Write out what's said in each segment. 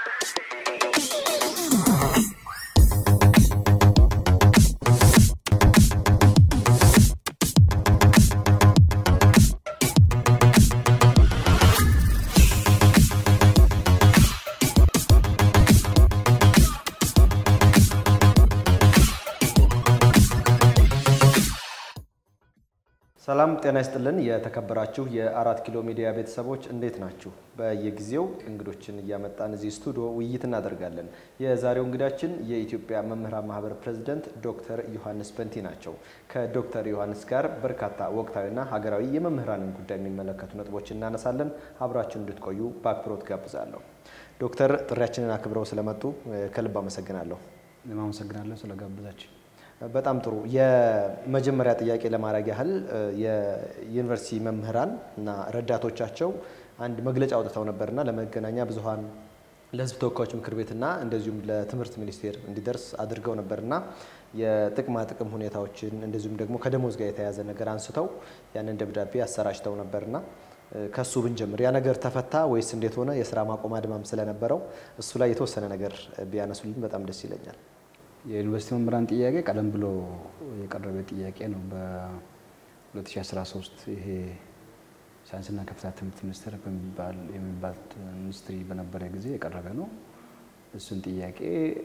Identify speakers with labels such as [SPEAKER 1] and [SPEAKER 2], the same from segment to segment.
[SPEAKER 1] ሰላም ጤና ይስጥልን። የተከበራችሁ የአራት ኪሎ ሚዲያ ቤተሰቦች እንዴት ናችሁ? በየጊዜው እንግዶችን እያመጣን እዚህ ስቱዲዮ ውይይት እናደርጋለን። የዛሬው እንግዳችን የኢትዮጵያ መምህራን ማህበር ፕሬዚደንት ዶክተር ዮሐንስ በንቲ ናቸው። ከዶክተር ዮሐንስ ጋር በርካታ ወቅታዊና ሀገራዊ የመምህራንን ጉዳይ የሚመለከቱ ነጥቦችን እናነሳለን። አብራችን እንድትቆዩ በአክብሮት ጋብዛለሁ። ዶክተር ጥሪያችንን አክብረው ስለመጡ ከልብ አመሰግናለሁ።
[SPEAKER 2] እኔም አመሰግናለሁ ስለጋበዛችሁ።
[SPEAKER 1] በጣም ጥሩ። የመጀመሪያ ጥያቄ ለማድረግ ያህል የዩኒቨርሲቲ መምህራን እና ረዳቶቻቸው አንድ መግለጫ አውጥተው ነበርና ለመገናኛ ብዙኃን ለሕዝብ ተወካዮች ምክር ቤትና እንደዚሁም ለትምህርት ሚኒስቴር እንዲደርስ አድርገው ነበርና የጥቅማ ጥቅም ሁኔታዎችን እንደዚሁም ደግሞ ከደሞዝ ጋር የተያያዘ ነገር አንስተው ያንን ደብዳቤ አሰራጭተው ነበርና ከሱ ብንጀምር ያ ነገር ተፈታ ወይስ እንዴት ሆነ? የስራ ማቆም አድማም ስለነበረው እሱ ላይ የተወሰነ ነገር ቢያነሱልኝ በጣም ደስ ይለኛል።
[SPEAKER 2] የዩኒቨርሲቲ መምህራን ጥያቄ ቀደም ብሎ የቀረበ ጥያቄ ነው። በ2013 ይሄ ሳይንስና ከፍተኛ ትምህርት ሚኒስቴር በሚባል የሚባል ሚኒስትሪ በነበረ ጊዜ የቀረበ ነው። እሱን ጥያቄ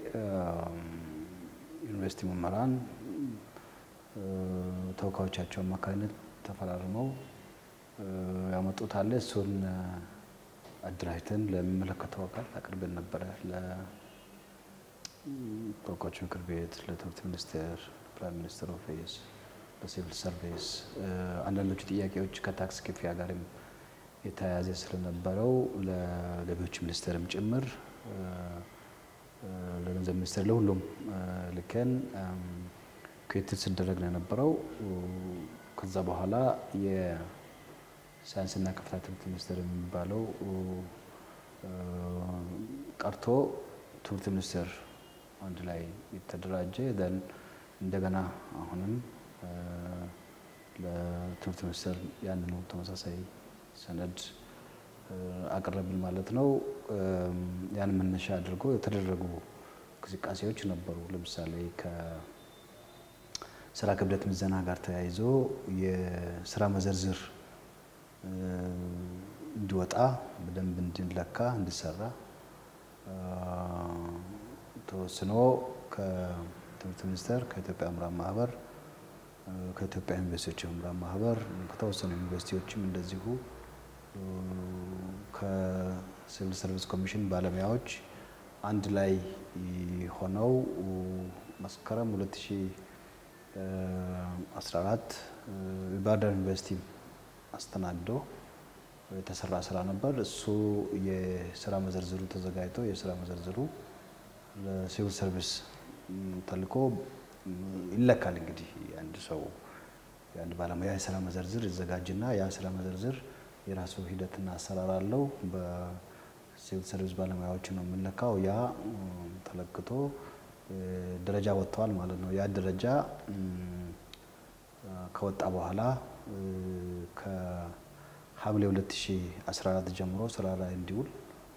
[SPEAKER 2] ዩኒቨርሲቲ መምህራን ተወካዮቻቸው አማካኝነት ተፈራርመው ያመጡት አለ። እሱን አደራጅተን ለሚመለከተው አካል አቅርበን ነበረ ተወካዮች ምክር ቤት፣ ለትምህርት ሚኒስቴር፣ ፕራይም ሚኒስትር ኦፊስ፣ ለሲቪል ሰርቪስ አንዳንዶቹ ጥያቄዎች ከታክስ ክፍያ ጋርም የተያያዘ ስለነበረው ለገቢዎች ሚኒስቴርም ጭምር ለገንዘብ ሚኒስቴር ለሁሉም ልከን ክትትል ሲደረግ ነው የነበረው። ከዛ በኋላ የሳይንስና ከፍተኛ ትምህርት ሚኒስቴር የሚባለው ቀርቶ ትምህርት ሚኒስቴር አንድ ላይ የተደራጀ ደን እንደገና አሁንም ለትምህርት ሚኒስቴር ያንኑ ተመሳሳይ ሰነድ አቀረብን ማለት ነው። ያን መነሻ አድርጎ የተደረጉ እንቅስቃሴዎች ነበሩ። ለምሳሌ ከስራ ክብደት ምዘና ጋር ተያይዞ የስራ መዘርዝር እንዲወጣ በደንብ እንዲለካ እንዲሰራ ተወስኖ ከትምህርት ሚኒስቴር ከኢትዮጵያ መምህራን ማህበር ከኢትዮጵያ ዩኒቨርሲቲዎች መምህራን ማህበር ከተወሰኑ ዩኒቨርሲቲዎችም እንደዚሁ ከሲቪል ሰርቪስ ኮሚሽን ባለሙያዎች አንድ ላይ ሆነው መስከረም 2014 የባህር ዳር ዩኒቨርሲቲ አስተናግዶ የተሰራ ስራ ነበር። እሱ የስራ መዘርዝሩ ተዘጋጅቶ የስራ መዘርዝሩ ለሲቪል ሰርቪስ ተልኮ ይለካል። እንግዲህ የአንድ ሰው የአንድ ባለሙያ የስራ መዘርዝር ይዘጋጅና ያ ስራ መዘርዝር የራሱ ሂደትና አሰራር አለው። በሲቪል ሰርቪስ ባለሙያዎች ነው የምንለካው። ያ ተለክቶ ደረጃ ወጥተዋል ማለት ነው። ያ ደረጃ ከወጣ በኋላ ከሐምሌ 2014 ጀምሮ ስራ ላይ እንዲውል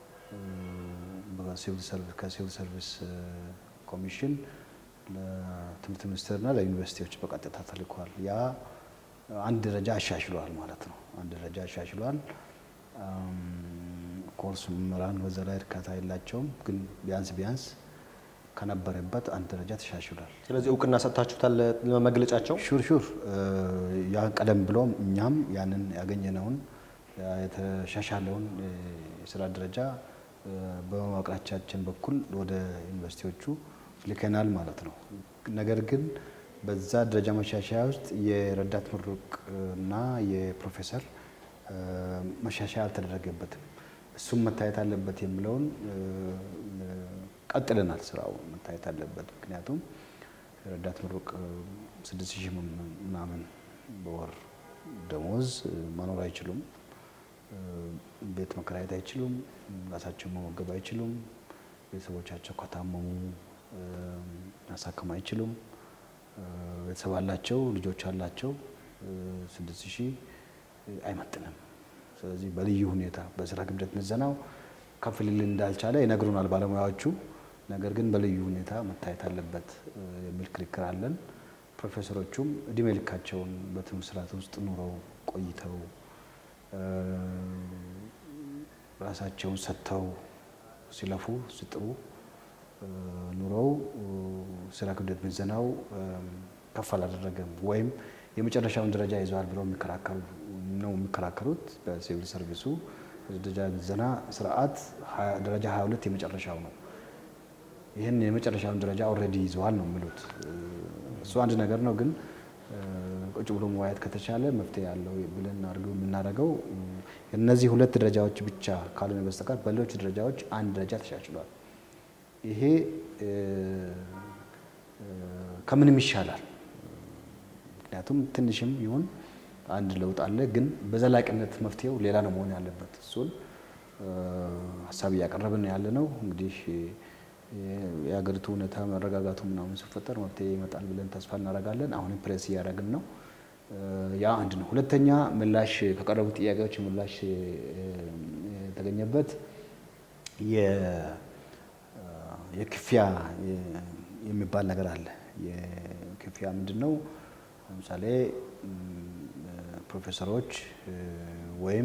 [SPEAKER 2] ከሲቪል ሰርቪስ ኮሚሽን ለትምህርት ሚኒስቴርና ለዩኒቨርሲቲዎች በቀጥታ ተልኳል። ያ አንድ ደረጃ አሻሽሏል ማለት ነው። አንድ ደረጃ አሻሽሏል። ኮርስ መምህራን በዛ ላይ እርካታ የላቸውም፣ ግን ቢያንስ ቢያንስ ከነበረበት አንድ ደረጃ ተሻሽሏል።
[SPEAKER 1] ስለዚህ እውቅና ሰጥታችሁታል መግለጫቸው?
[SPEAKER 2] ሹር ሹር ያ ቀደም ብሎም እኛም ያንን ያገኘነውን የተሻሻለውን የስራ ደረጃ በመዋቅራቻችን በኩል ወደ ዩኒቨርሲቲዎቹ ልከናል ማለት ነው። ነገር ግን በዛ ደረጃ መሻሻያ ውስጥ የረዳት ምሩቅ እና የፕሮፌሰር መሻሻያ አልተደረገበትም። እሱም መታየት አለበት የሚለውን ቀጥለናል። ስራው መታየት አለበት። ምክንያቱም ረዳት ምሩቅ ስድስት ሺህ ምናምን በወር ደሞዝ መኖር አይችሉም። ቤት መከራየት አይችሉም። ራሳቸው መመገብ አይችሉም። ቤተሰቦቻቸው ከታመሙ ማሳከም አይችሉም። ቤተሰብ አላቸው፣ ልጆች አላቸው። ስድስት ሺህ አይመጥንም። ስለዚህ በልዩ ሁኔታ በስራ ክብደት ምዘናው ከፍ ሊል እንዳልቻለ ይነግሩናል ባለሙያዎቹ። ነገር ግን በልዩ ሁኔታ መታየት አለበት የሚል ክርክር አለን። ፕሮፌሰሮቹም እድሜ ልካቸውን በትምህርት ስርዓት ውስጥ ኑረው ቆይተው ራሳቸውን ሰጥተው ሲለፉ ሲጥሩ ኑረው ስራ ክብደት ምዘናው ከፍ አላደረገም ወይም የመጨረሻውን ደረጃ ይዘዋል ብለው የሚከራከሩ ነው የሚከራከሩት። በሲቪል ሰርቪሱ ደረጃ ምዘና ስርዓት ደረጃ 22 የመጨረሻው ነው። ይህን የመጨረሻውን ደረጃ ኦልሬዲ ይዘዋል ነው የሚሉት። እሱ አንድ ነገር ነው። ግን ቁጭ ብሎ መዋየት ከተቻለ መፍትሄ ያለው ብለን አድርገው የምናደርገው እነዚህ ሁለት ደረጃዎች ብቻ ካልሆነ በስተቀር በሌሎች ደረጃዎች አንድ ደረጃ ተሻሽሏል። ይሄ ከምንም ይሻላል። ምክንያቱም ትንሽም ይሁን አንድ ለውጥ አለ። ግን በዘላቂነት መፍትሄው ሌላ ነው መሆን ያለበት። እሱን ሀሳብ እያቀረብን ያለ ነው። እንግዲህ የሀገሪቱ ሁኔታ መረጋጋቱ ምናምን ሲፈጠር መፍትሄ ይመጣል ብለን ተስፋ እናደርጋለን። አሁንም ፕሬስ እያደረግን ነው። ያ አንድ ነው። ሁለተኛ ምላሽ ከቀረቡት ጥያቄዎች ምላሽ የተገኘበት የክፍያ የሚባል ነገር አለ። የክፍያ ምንድን ነው? ለምሳሌ ፕሮፌሰሮች ወይም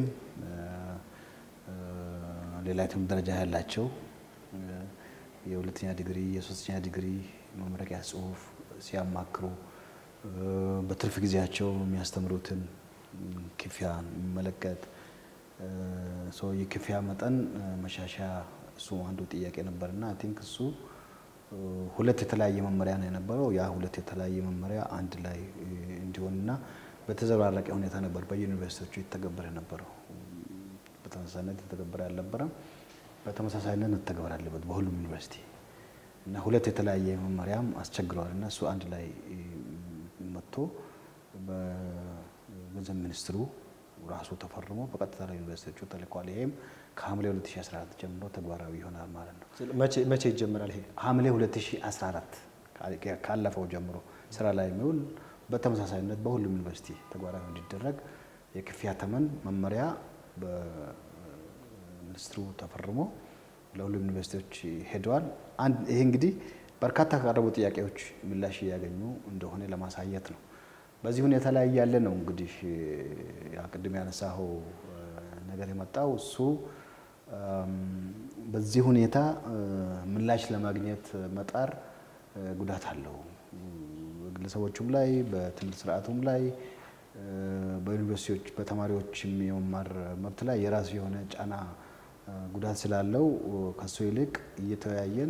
[SPEAKER 2] ሌላ የትምህርት ደረጃ ያላቸው የሁለተኛ ዲግሪ የሶስተኛ ዲግሪ መመረቂያ ጽሑፍ ሲያማክሩ በትርፍ ጊዜያቸው የሚያስተምሩትን ክፍያ የሚመለከት ሰው የክፍያ መጠን መሻሻያ እሱ አንዱ ጥያቄ ነበርና አይ ቲንክ እሱ ሁለት የተለያየ መመሪያ ነው የነበረው። ያ ሁለት የተለያየ መመሪያ አንድ ላይ እንዲሆንና በተዘበራረቀ ሁኔታ ነበር በዩኒቨርሲቲዎቹ የተገበረ ነበረው። በተመሳሳይነት የተገበረ አልነበረም። በተመሳሳይነት መተግበር አለበት በሁሉም ዩኒቨርሲቲ እና ሁለት የተለያየ መመሪያም አስቸግረዋል እና እሱ አንድ ላይ መጥቶ በገንዘብ ሚኒስትሩ ራሱ ተፈርሞ በቀጥታ ለዩኒቨርሲቲዎቹ ተልኳል። ይሄም ከሐምሌ 2014 ጀምሮ ተግባራዊ ይሆናል ማለት ነው።
[SPEAKER 1] መቼ ይጀምራል? ይሄ
[SPEAKER 2] ሐምሌ 2014 ካለፈው ጀምሮ ስራ ላይ የሚውል በተመሳሳይነት በሁሉም ዩኒቨርሲቲ ተግባራዊ እንዲደረግ የክፍያ ተመን መመሪያ በሚኒስትሩ ተፈርሞ ለሁሉም ዩኒቨርሲቲዎች ሄደዋል። ይሄ እንግዲህ በርካታ ከቀረቡ ጥያቄዎች ምላሽ እያገኙ እንደሆነ ለማሳየት ነው። በዚህ ሁኔታ ላይ ያለ ነው እንግዲህ ቅድም ያነሳኸው ነገር የመጣው እሱ በዚህ ሁኔታ ምላሽ ለማግኘት መጣር ጉዳት አለው። በግለሰቦቹም ላይ በትምህርት ስርዓቱም ላይ በዩኒቨርሲቲዎች በተማሪዎችም የመማር መብት ላይ የራሱ የሆነ ጫና ጉዳት ስላለው ከሱ ይልቅ እየተወያየን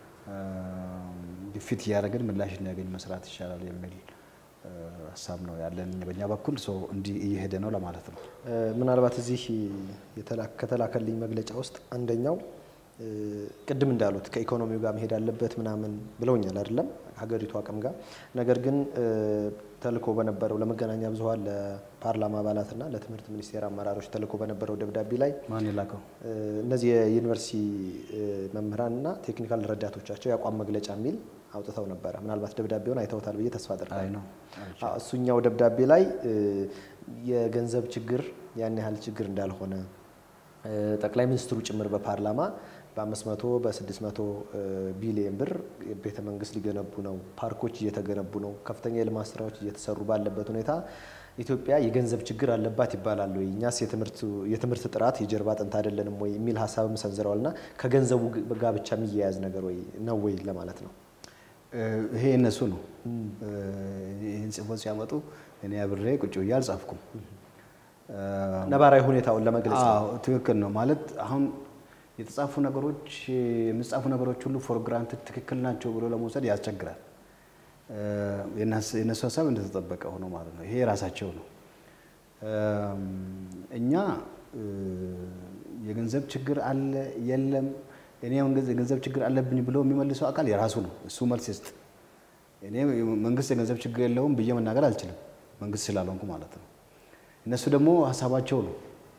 [SPEAKER 2] ግፊት እያደረግን ምላሽ እንዲያገኝ መስራት ይሻላል የሚል ሀሳብ ነው ያለን በእኛ በኩል ሰው እንዲህ እየሄደ ነው ለማለት ነው።
[SPEAKER 1] ምናልባት እዚህ ከተላከልኝ መግለጫ ውስጥ አንደኛው ቅድም እንዳሉት ከኢኮኖሚው ጋር መሄድ አለበት ምናምን ብለውኛል አይደለም ሀገሪቱ አቅም ጋር ነገር ግን ተልኮ በነበረው ለመገናኛ ብዙኃን ለፓርላማ አባላትና ለትምህርት ሚኒስቴር አመራሮች ተልኮ በነበረው ደብዳቤ ላይ
[SPEAKER 2] ማን የላከው?
[SPEAKER 1] እነዚህ የዩኒቨርሲቲ መምህራንና ቴክኒካል ረዳቶቻቸው የአቋም መግለጫ የሚል አውጥተው ነበረ። ምናልባት ደብዳቤውን አይተውታል ብዬ ተስፋ
[SPEAKER 2] አይ
[SPEAKER 1] አደርጋለሁ።
[SPEAKER 2] ነው
[SPEAKER 1] እሱኛው ደብዳቤ ላይ የገንዘብ ችግር ያን ያህል ችግር እንዳልሆነ ጠቅላይ ሚኒስትሩ ጭምር በፓርላማ በ500 በ600 ቢሊየን ብር ቤተ መንግስት ሊገነቡ ነው፣ ፓርኮች እየተገነቡ ነው፣ ከፍተኛ የልማት ስራዎች እየተሰሩ ባለበት ሁኔታ ኢትዮጵያ የገንዘብ ችግር አለባት ይባላል ወይ? እኛስ የትምህርት ጥራት የጀርባ አጥንት አይደለንም ወይ የሚል ሀሳብም ሰንዝረዋል። እና ከገንዘቡ ጋር ብቻ የሚያያዝ ነገር ወይ ነው ወይ ለማለት ነው።
[SPEAKER 2] ይሄ እነሱ ነው ይህን ጽፎት ሲያመጡ እኔ አብሬ ቁጭ ብዬ አልጻፍኩም።
[SPEAKER 1] ነባራዊ ሁኔታውን ለመግለጽ ነው።
[SPEAKER 2] አዎ ትክክል ነው ማለት አሁን የተጻፉ ነገሮች የሚጻፉ ነገሮች ሁሉ ፎር ግራንትድ ትክክል ናቸው ብሎ ለመውሰድ ያስቸግራል። የእነሱ ሀሳብ እንደተጠበቀ ሆኖ ማለት ነው። ይሄ የራሳቸው ነው። እኛ የገንዘብ ችግር አለ የለም፣ እኔ የገንዘብ ችግር አለብኝ ብሎ የሚመልሰው አካል የራሱ ነው። እሱ መልስ ይስጥ። እኔ መንግስት የገንዘብ ችግር የለውም ብዬ መናገር አልችልም፣ መንግስት ስላልሆንኩ ማለት ነው። እነሱ ደግሞ ሀሳባቸው ነው።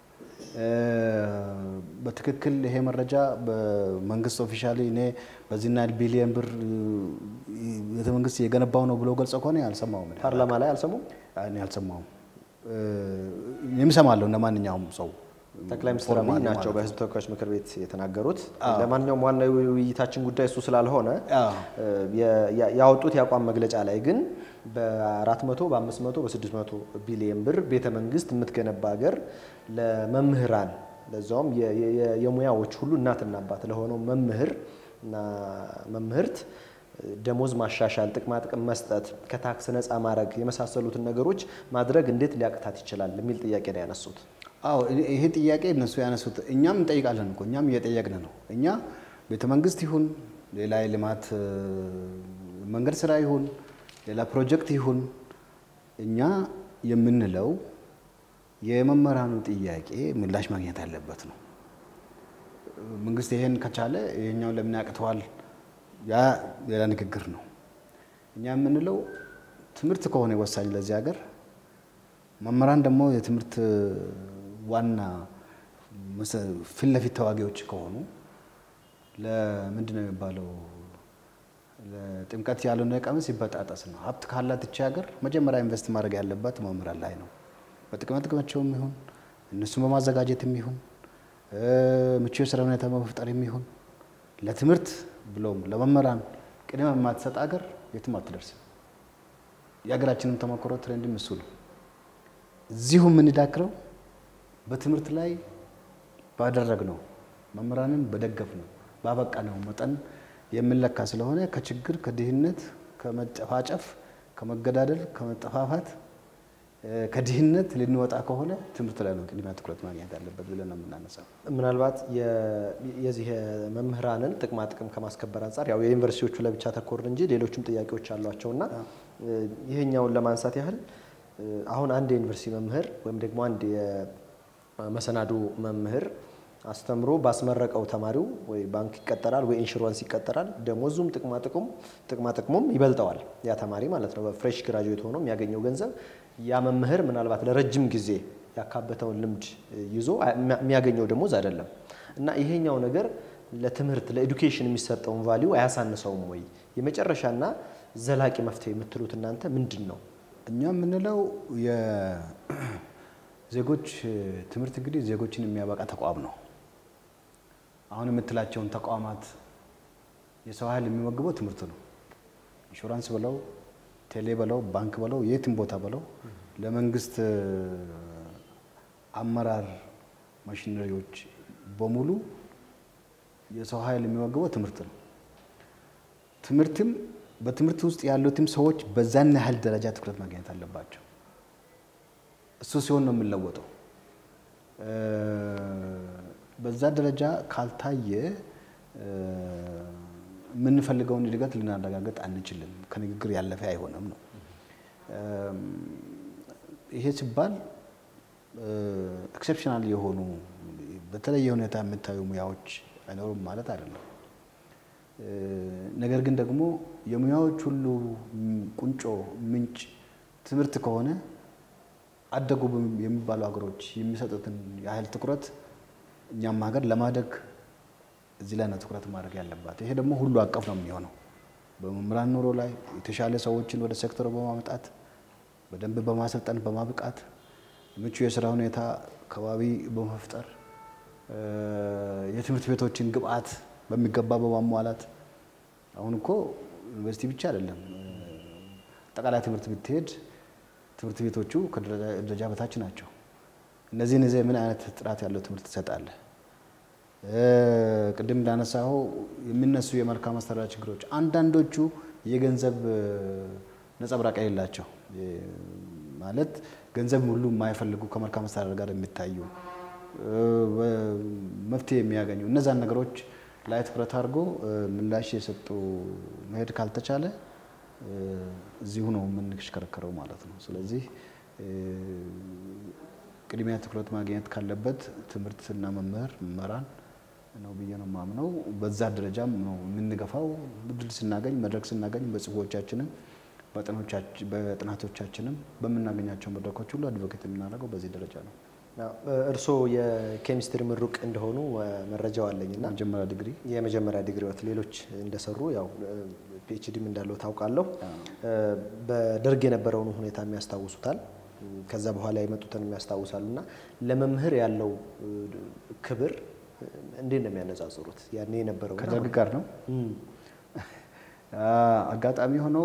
[SPEAKER 2] በትክክል ይሄ መረጃ በመንግስት ኦፊሻሊ እኔ በዚህና ቢሊየን ብር ቤተ መንግስት የገነባው ነው ብሎ ገልጸው ከሆነ አልሰማሁም። እኔ
[SPEAKER 1] ፓርላማ ላይ አልሰሙም።
[SPEAKER 2] እኔ አልሰማሁም። እኔም እሰማለሁ እንደ ማንኛውም ሰው
[SPEAKER 1] ጠቅላይ ሚኒስትር አብይ
[SPEAKER 2] ፎርማሊ
[SPEAKER 1] ናቸው
[SPEAKER 2] ማለት ነው።
[SPEAKER 1] በህዝብ ተወካዮች ምክር ቤት የተናገሩት። ለማንኛውም ዋናው ውይይታችን ጉዳይ እሱ ስላልሆነ
[SPEAKER 2] አዎ።
[SPEAKER 1] የ- ያ- ያወጡት የአቋም መግለጫ ላይ ግን በ400 በ500 በ600 ቢሊየን ብር ቤተ መንግስት የምትገነባ ሀገር ለመምህራን ለዛውም የ- የ- የሙያዎች ሁሉ እናትና አባት ለሆነው መምህር እና መምህርት ደሞዝ ማሻሻል፣ ጥቅማ ጥቅም መስጠት፣ ከታክስ ነፃ ማድረግ የመሳሰሉትን ነገሮች ማድረግ እንዴት ሊያቅታት ይችላል የሚል ጥያቄ ነው ያነሱት።
[SPEAKER 2] አዎ ይሄ- ይሄ ጥያቄ እነሱ ያነሱት እኛም እንጠይቃለን እኮ እኛም እየጠየቅን ነው። እኛ ቤተ መንግስት ይሁን ሌላ የልማት እ፣ መንገድ ስራ ይሁን ሌላ ፕሮጀክት ይሁን እኛ የምንለው የመምህራኑ ጥያቄ ምላሽ ማግኘት ያለበት ነው። መንግስት ይሄን ከቻለ ይሄኛውን ለምን ያቅተዋል? ያ ሌላ ንግግር ነው። እኛ የምንለው ትምህርት ከሆነ ወሳኝ ለዚህ ሀገር መምህራን ደግሞ የትምህርት ዋና መሰ- ፊት ለፊት ተዋጊዎች ከሆኑ ለምንድን ነው የሚባለው? ለጥምቀት ያልሆነ ቀሚስ ይበጣጠስ ነው። ሀብት ካላት ይቺ ሀገር መጀመሪያ ኢንቨስት ማድረግ ያለባት መምህራን ላይ ነው። በጥቅማ ጥቅማቸውም ይሁን እነሱን በማዘጋጀትም ይሁን እ፣ ምቹ የስራ ሁኔታ በመፍጠርም ይሁን ለትምህርት ብሎም ለመምህራን ቅድሚያ የማትሰጥ ሀገር የትም አትደርስም። የሀገራችንም ተሞክሮ ትሬንድም እሱ ነው። እዚሁ የምንዳክረው በትምህርት ላይ ባደረግነው መምህራንን በደገፍነው ባበቃነው መጠን የምንለካ ስለሆነ ከችግር ከድህነት ከመጨፋጨፍ ከመገዳደል ከመጠፋፋት እ፣ ከድህነት ልንወጣ ከሆነ ትምህርት ላይ ነው ቅድሚያ ትኩረት ማግኘት ያለበት ብለን ነው የምናነሳው።
[SPEAKER 1] ምናልባት የ- የዚህ የመምህራንን ጥቅማ ጥቅም ከማስከበር አንጻር ያው የዩኒቨርሲቲዎቹ ለብቻ ተኮር እንጂ ሌሎችም ጥያቄዎች አሏቸው እና ይህኛውን ለማንሳት ያህል እ፣ አሁን አንድ የዩኒቨርሲቲ መምህር ወይም ደግሞ አንድ የመሰናዶ መምህር አስተምሮ ባስመረቀው ተማሪው ወይ ባንክ ይቀጠራል ወይ ኢንሹራንስ ይቀጠራል። ደሞዙም ጥቅማ ጥቅሙም ጥቅማ ጥቅሙም ይበልጠዋል ያ ተማሪ ማለት ነው። በፍሬሽ ግራጁዌት ሆኖ የሚያገኘው ገንዘብ ያ መምህር ምናልባት ለረጅም ጊዜ ያካበተውን ልምድ ይዞ የሚያገኘው ደሞዝ አይደለም እና ይሄኛው ነገር ለትምህርት ለኤዱኬሽን የሚሰጠውን ቫሊዩ አያሳንሰውም ወይ? የመጨረሻና ዘላቂ መፍትሄ የምትሉት እናንተ ምንድን ነው?
[SPEAKER 2] እኛ የምንለው የዜጎች ትምህርት እንግዲህ ዜጎችን የሚያበቃ ተቋም ነው። አሁን የምትላቸውን ተቋማት የሰው ኃይል የሚመግበው ትምህርት ነው። ኢንሹራንስ በለው፣ ቴሌ በለው፣ ባንክ በለው፣ የትም ቦታ በለው ለመንግስት አመራር ማሽነሪዎች በሙሉ የሰው ኃይል የሚመግበው ትምህርት ነው። ትምህርትም በትምህርት ውስጥ ያሉትም ሰዎች በዛን ያህል ደረጃ ትኩረት ማግኘት አለባቸው። እሱ ሲሆን ነው የምንለወጠው። በዛ ደረጃ ካልታየ የምንፈልገውን እድገት ልናረጋግጥ አንችልም። ከንግግር ያለፈ አይሆንም ነው። ይሄ ሲባል ኤክሴፕሽናል የሆኑ በተለየ ሁኔታ የምታዩ ሙያዎች አይኖሩም ማለት አይደለም። ነገር ግን ደግሞ የሙያዎች ሁሉ ቁንጮ ምንጭ ትምህርት ከሆነ አደጉ የሚባሉ ሀገሮች የሚሰጡትን ያህል ትኩረት እኛም ሀገር ለማደግ እዚህ ላይ ነው ትኩረት ማድረግ ያለባት። ይሄ ደግሞ ሁሉ አቀፍ ነው የሚሆነው። በመምህራን ኑሮ ላይ የተሻለ ሰዎችን ወደ ሴክተሩ በማምጣት በደንብ በማሰልጠን በማብቃት ምቹ የስራ ሁኔታ ከባቢ በመፍጠር የትምህርት ቤቶችን ግብአት በሚገባ በማሟላት አሁን እኮ ዩኒቨርሲቲ ብቻ አይደለም፣ አጠቃላይ ትምህርት ብትሄድ ትምህርት ቤቶቹ ከደረጃ በታች ናቸው። እነዚህን ይዘህ ምን አይነት ጥራት ያለው ትምህርት ትሰጣለህ? ቅድም እንዳነሳው የሚነሱ የመልካም አስተዳደር ችግሮች አንዳንዶቹ የገንዘብ ነጸብራቅ የሌላቸው ማለት ገንዘብ ሁሉ የማይፈልጉ ከመልካም አስተዳደር ጋር የሚታዩ መፍትሄ የሚያገኙ እነዛን ነገሮች ላይ ትኩረት አድርጎ ምላሽ የሰጡ መሄድ ካልተቻለ እዚሁ ነው የምንሽከረከረው ማለት ነው። ስለዚህ ቅድሚያ ትኩረት ማግኘት ካለበት ትምህርትና መምህር መምህራን ነው ብዬ ነው የማምነው። በዛ ደረጃም ነው የምንገፋው። እድል ስናገኝ መድረክ ስናገኝ በጽሁፎቻችንም በጥናቶቻችንም በምናገኛቸው መድረኮች ሁሉ አድቮኬት የምናደርገው በዚህ ደረጃ ነው።
[SPEAKER 1] እርስዎ የኬሚስትሪ ምሩቅ እንደሆኑ መረጃው አለኝ እና
[SPEAKER 2] መጀመሪያ ዲግሪ
[SPEAKER 1] የመጀመሪያ ዲግሪዎት ሌሎች እንደሰሩ ያው ፒኤችዲም እንዳለው ታውቃለሁ። በደርግ የነበረውን ሁኔታ የሚያስታውሱታል። ከዛ በኋላ የመጡትን የሚያስታውሳሉ እና ለመምህር ያለው እ, ክብር እ, እንዴት ነው የሚያነጻጽሩት? ያኔ የነበረው
[SPEAKER 2] ከደርግ ጋር ነው። አጋጣሚ ሆኖ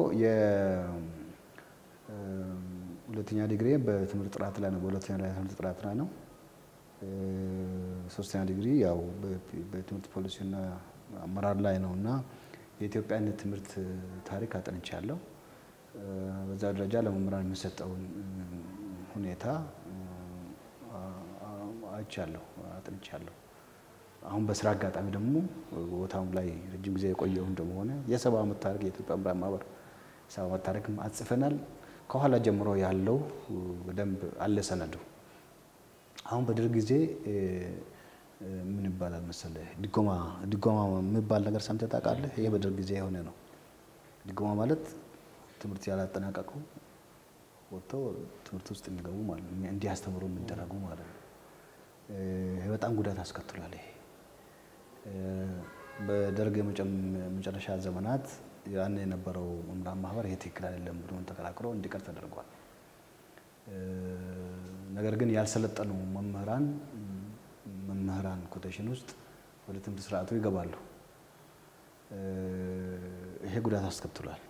[SPEAKER 2] የሁለተኛ ዲግሪ በትምህርት ጥራት ላይ ነው። በሁለተኛ ላይ ትምህርት ጥራት ላይ ነው። እ፣ ሶስተኛ ዲግሪ ያው በ- በትምህርት ፖሊሲና አመራር ላይ ነው እና የኢትዮጵያን ትምህርት ታሪክ አጥንቻለሁ። እ፣ በዛ ደረጃ ለመምህራን የሚሰጠውን እ፣ ሁኔታ እ፣ አ- አ- አይቻለሁ፣ አጥንቻለሁ። አሁን በስራ አጋጣሚ ደግሞ ቦታውም ላይ ረጅም ጊዜ የቆየው እንደመሆነ የሰባ ዓመት ታሪክ የኢትዮጵያ መምህራን ማህበር ሰባ ዓመት ታሪክ አጽፈናል። ከኋላ ጀምሮ ያለው በደንብ አለ ሰነዱ። አሁን በደርግ ጊዜ እ፣ እ፣ ምን ይባላል መሰለህ ድጎማ ድጎማ የሚባል ነገር ሰምተህ ታውቃለህ? ይሄ በደርግ ጊዜ የሆነ ነው። ድጎማ ማለት ትምህርት ያላጠናቀቁ ወጥተው ትምህርት ውስጥ የሚገቡ ማለት ነው፣ እንዲያስተምሩ የሚደረጉ ማለት ነው። እ፣ ይሄ በጣም ጉዳት አስከትሏል። ይሄ እ፣ በደርግ የመጨም- መጨረሻ ዘመናት ያን የነበረው መምህራን ማህበር ይሄ ትክክል አይደለም ብሎ ተከራክሮ እንዲቀር ተደርጓል። እ፣ ነገር ግን ያልሰለጠኑ መምህራን መምህራን ኮቴሽን ውስጥ ወደ ትምህርት ስርዓቱ ይገባሉ። እ፣ ይሄ ጉዳት አስከትሏል።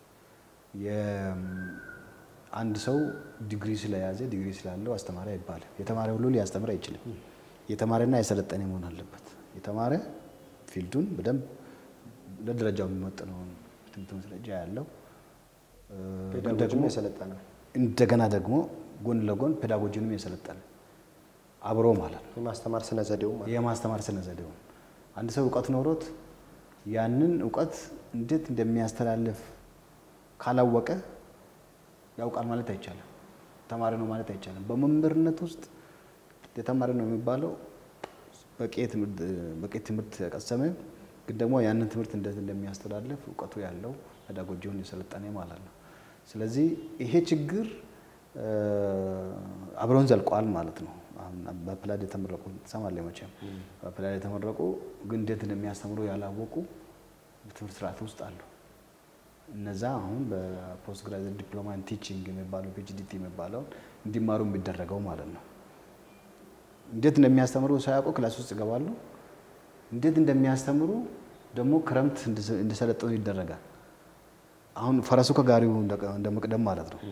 [SPEAKER 2] አንድ ሰው ዲግሪ ስለያዘ ዲግሪ ስላለው አስተማሪ አይባልም። የተማረ ሁሉ ሊያስተምር አይችልም። የተማረና የሰለጠነ መሆን አለበት። የተማረ ፊልዱን በደንብ ለደረጃው የሚመጥነውን ትምህርት ማስረጃ ያለው እ፣ ግን
[SPEAKER 1] ፔዳጎጂም
[SPEAKER 2] ደግሞ
[SPEAKER 1] የሰለጠነ
[SPEAKER 2] እንደገና ደግሞ ጎን ለጎን ፔዳጎጂንም የሰለጠነ አብሮ ማለት ነው።
[SPEAKER 1] የማስተማር ስነ ዘዴው ማለት
[SPEAKER 2] የማስተማር ስነ ዘዴውን አንድ ሰው እውቀት ኖሮት ያንን እውቀት እንዴት እንደሚያስተላልፍ ካላወቀ ያውቃል ማለት አይቻልም። ተማሪ ነው ማለት አይቻልም። በመምህርነት ውስጥ የተማሪ ነው የሚባለው በቂ ትምህርት በቂ ትምህርት የቀሰመ ግን ደግሞ ያንን ትምህርት እንዴት እንደሚያስተላልፍ እውቀቱ ያለው ፔዳጎጂውን የሰለጠነ ማለት ነው። ስለዚህ ይሄ ችግር እ፣ አብረውን ዘልቋል ማለት ነው። አሁን በፕላድ የተመረቁ ትሰማለህ መቼም በፕላድ የተመረቁ ግን እንዴት እንደሚያስተምሩ ያላወቁ በትምህርት ስርዓት ውስጥ አሉ። እነዛ አሁን በፖስት ግራጁዌት ዲፕሎማ ኢን ቲቺንግ የሚባለው ፒኤችዲቲ የሚባለውን እንዲማሩ የሚደረገው ማለት ነው። እንዴት እንደሚያስተምሩ ሳያውቁ ክላስ ውስጥ ይገባሉ። እንዴት እንደሚያስተምሩ ደግሞ ክረምት እንዲሰ- እንዲሰለጥኑ ይደረጋል። አሁን ፈረሱ ከጋሪው እንደ- እንደ መቅደም ማለት ነው።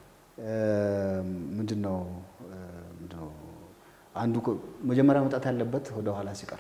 [SPEAKER 2] ምንድን ነው እ፣ ምንድን ነው አንዱ እኮ መጀመሪያ መምጣት ያለበት ወደ ኋላ ሲቀር